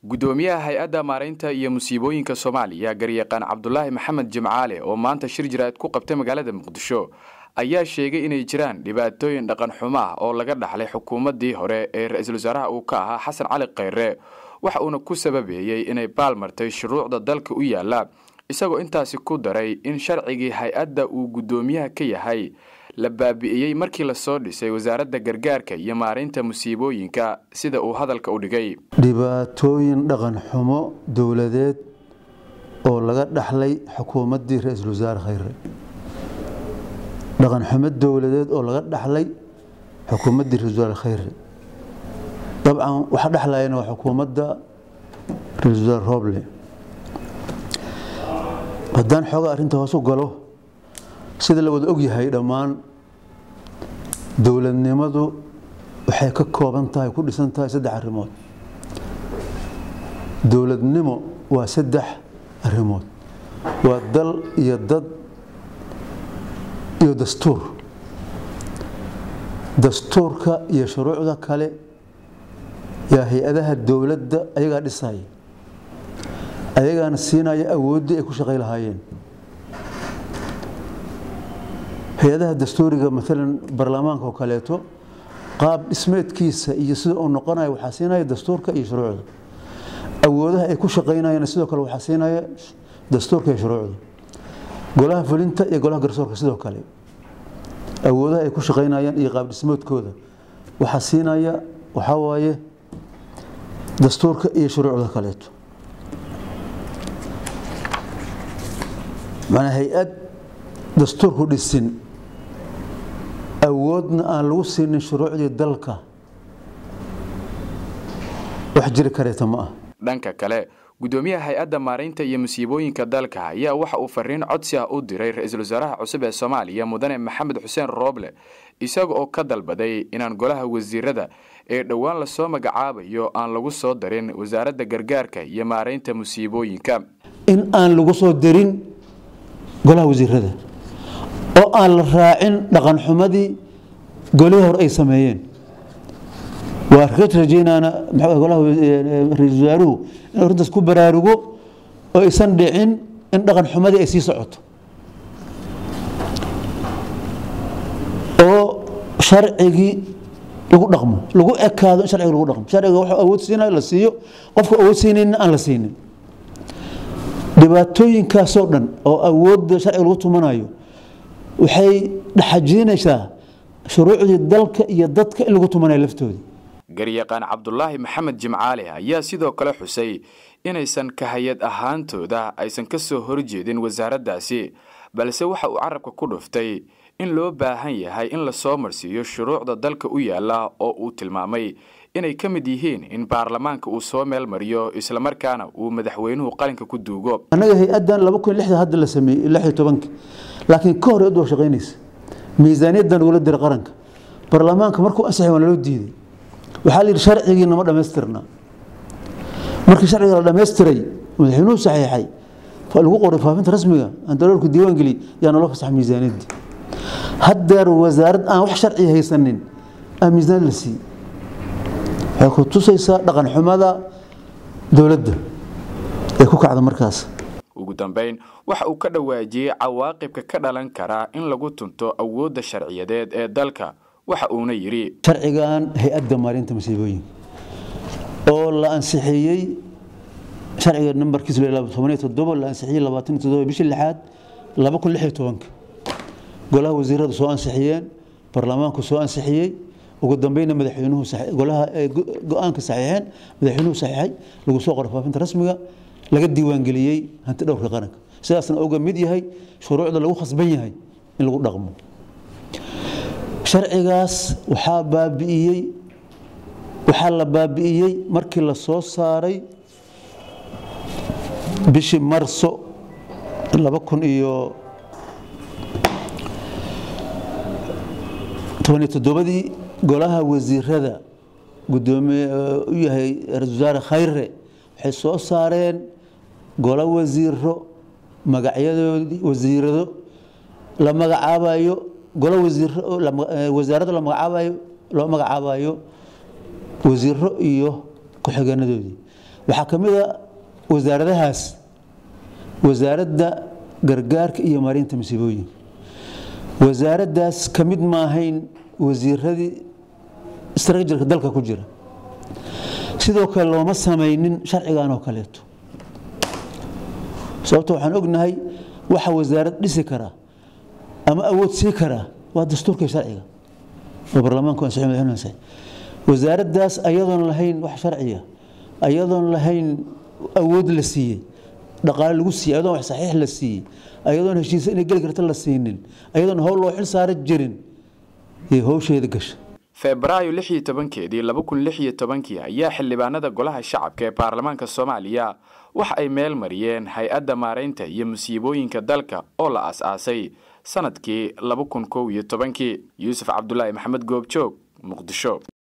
gudoomiyaha hay-adda maaraynta iyo musiibooyinka soomaaliya garyaqaan cabdulaahi maxamed jimcaale oo maanta shir jiraad ku qabtay magaalada muqdisho ayaa sheegay inay jiraan dhibaatooyin dhaqan xumo ah oo laga dhaxlay xukuumaddii hore ee ra-iisul wasaaraha uu ka ahaa xasan cali khayre waxa uuna ku sababeeyey inay baalmartay shuruucda dalka u yaalla isagoo intaasi ku daray in sharcigii hay-adda uu guddoomiyaha ka yahay la baabi'iyey markii lasoo dhisay wasaaradda gargaarka iyo maaraynta musiibooyinka sida uu hadalka u dhigay dhibaatooyin dhaqan xumo dowladeed oo laga dhaxlay xukuumaddii ra-iisul wasaare khayre dhaqan xumo dowladeed oo laga dhaxlay xukuumaddii ra-isul wasaare khayre dabcan waxa dhexlayana waa xukuumadda ra-iisul wasaare rooble haddaan xoogaa arrinta hoos u galo sida la wada ogyahay dhammaan dowladnimadu waxay ka kooban tahay ku dhisan tahay saddex arrimood dowladnimo waa saddex arrimood waa dal iyo dad iyo dastuur dastuurka iyo shuruucda kale yaa hay-adaha dowladda ayagaa dhisaya ayagaana siinaya awooddii ay ku shaqay lahaayeen hay-adaha dastuuriga maalan baarlamaanka oo kaleeto qaab dhismeedkiisa iyo sida uu noqonayo waxaa siinaya dastuurka iyo shuruucda awoodaha ay ku shaqaynayaan sidoo kale waxaa siinaya dastuurka iyo shuruucda golaha fulinta iyo golaha garsoorka sidoo kale awoodaha ay ku shaqaynayaan iyo qaab dhismeedkooda waxaa siinaya waxaa waaye dastuurka iyo shuruucda kaleeto macnaa hay-ad dastuurku dhisin awoodna aan lagu siinin shuruucdii dalka wax jiri kareeta ma ah dhanka kale guddoomiyaha hay-adda maaraynta iyo musiibooyinka dalka ayaa waxa uu fariin codsi ah u diray ra-iisul wasaaraha cusub ee soomaaliya mudane maxamed xuseen rooble isaga oo ka dalbaday inaan golaha wasiirada ee dhowaan lasoo magacaabayo aan lagu soo darin wasaaradda gargaarka iyo maaraynta musiibooyinka in aan lagu soo darin golaha wasiirada oo aan la raacin dhaqan xumadii golihii hore ay sameeyeen waa ka rajaynaana golaha ra-iisul wasaaruhu in arrintaas ku baraarugo oo aysan dhicin in dhaqan xumadii ay sii socoto oo sharcigii lagu dhaqmo lagu ekaado in sharciga lagu dhaqmo sharciga wuxuu awood siinayo la siiyo qofka awood siinayna aan la siinin dhibaatooyinkaasoo dhan oo awoodda sharciga lagu tumanayo waxay dhaxajiinaysaa shuruucdii dalka iyo dadka in lagu tumanayo laftoodii garyaqaan cabdulaahi maxamed jimcaale ayaa sidoo kale xusay inaysan ka hay-ad ahaantooda aysan ka soo horjeedin wasaaraddaasi balse waxa uu carabka ku dhuftay in loo baahan yahay in lasoo marsiiyo shuruucda dalka u yaalla oo uu tilmaamay inay ka mid yihiin in baarlamaanka uu soo meel mariyo islamarkaana uu madaxweynuhu qalinka ku duugo annaga hay-addan laba kun lixda hadda la sameeyey lix iyo tobanka laakiin ka hor waa shaqaynaysa miisaaniyaddan ugula dira qaranka baarlamaanka markuu ansaxay waa naloo diiday waxaa la yidhi sharcigii nama dhammaystirna markii sharciga la dhammaystiray madaxweynuhu saxiixay lagu qoray faafinta rasmiga aan daloolku diiwaan geliy yaa naloo fasaxa miisaaniyaddii haddeer wasaarad aan wax sharci haysanin aan miisaaniyad la siiyey waxay ku tusaysaa dhaqan xumada dowladda ee ku kacda markaas ugu dambayn waxa uu ka dhawaajiyey cawaaqibka ka dhalan kara in lagu tunto awoodda sharciyadeed ee dalka waxa uuna yidhi sharcigan hay-adda maarinta masiibooyinka oo la ansixiyey sharciga nambarkiisa toban iyo toddobo la ansixiyey labaatan iyo toddoba bishii lixaad laba kun lix iyo tobanka golaha wasiiradu soo ansixiyeen baarlamaanku soo ansixiyey ugu dambeyna madaxweynuhu golaha go-aanka saxiixeen madaxweynuhu saxiixay lagu soo qoray faafinta rasmiga laga diiwaangeliyey hanti dhowrka qaranka sidaasna uga mid yahay shuruucda lagu khasban yahay in lagu dhaqmo sharcigaas waxaa baabi'iyey waxaa la baabi'iyey markii la soo saaray bishii marso laba kun iyo toban iyo toddobadii golaha wasiirada gudoomiye u yahay ra-isul wasaare khayre waxay soo saareen golo wasiiro magacyadoodii wasiirado la magacaabayo golo wasiiro wasaarada la magacaabayo loo magacaabayo wasiiro iyo ku-xigeenadoodii waxaa ka mid a wasaaradahaas wasaaradda gargaarka iyo maarinta masiibooyinka wasaaraddaas ka mid ma ahayn wasiiradii istrajarka dalka ku jira sidoo kale looma samaynin sharcigan oo kaleeto sababto waxaan ognahay waxa wasaarad dhisi karaa ama awood sii karaa waa dastuurka sharciga oo baarlamaanku ansixin madaxweynuhu ansixin wasaaraddaas ayadoon lahayn wax sharciya ayadoon lahayn awood la siiyey dhaqaale lagu siiyey ayadoon wax saxiix la siiyey ayadoon heshiisa inay geli karta la siinin ayadoon howl loo xil saara jirin iyo howsheeda gasha febraayo lix iyo tobankeedii laba kun lix iyo tobankii ayaa xildhibaanada golaha shacabka ee baarlamaanka soomaaliya waxa ay meel mariyeen hay-adda maaraynta iyo musiibooyinka dalka oo la as-aasay sanadkii laba kun kow iyo tobankii yuusuf cabdulaahi maxamed goobjoog muqdisho